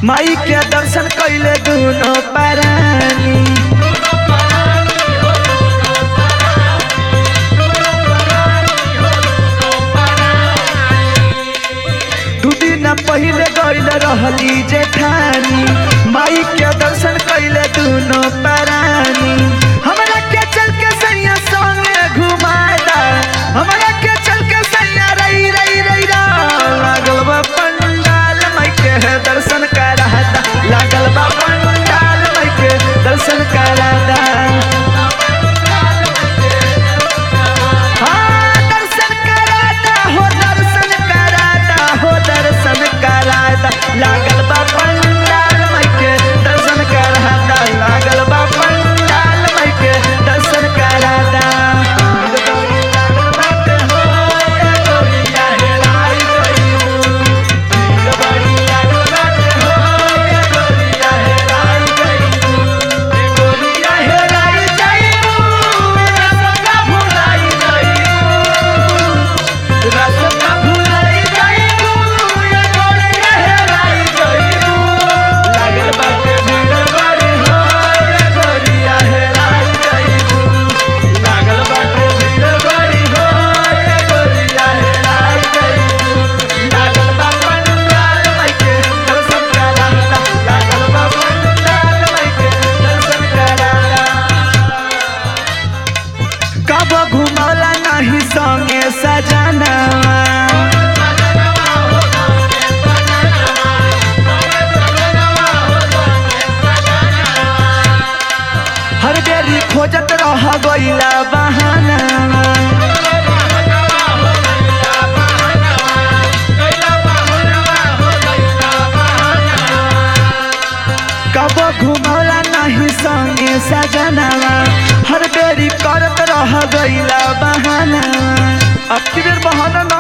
माई के दर्शन कैले दुनो परानी दू दिन पहिले गइल रहली जेठानी माई के दर्शन कैले दुनो परानी हमरा के चल के सैया संगे घुमाएदा हमरा के चल के सैया रई रई रई रा लागल बा पंडाल माई के दर्शन करादा लागल बा पंडाल माई के दर्शन करादा हाँ, दर्शन कराता हो दर्शन कराता हो दर्शन कराता लागल बा पंडाल माई के दर्शन कराता लागल बा पंडाल माई के दर्शन कराता रसता भुलाई जाइबू या गोरिया हेराई जाइबू लागल बाटे भीड़ बड़ी हो या गोरिया हेराई जाइबू लागल बाटे भीड़ बड़ी हो या गोरिया हेराई जाइबू लागल बा पंडाल माई के दर्शन कराता लागल बा पंडाल माई के दर्शन कराता कब घुमौला नहीं संगे सजना हर बेरी खोजत रह गइला बहाना कब घुमौला नहीं संगे सजनावा हर बेरी करत रह गइला बहाना अब की बेर बहाना ना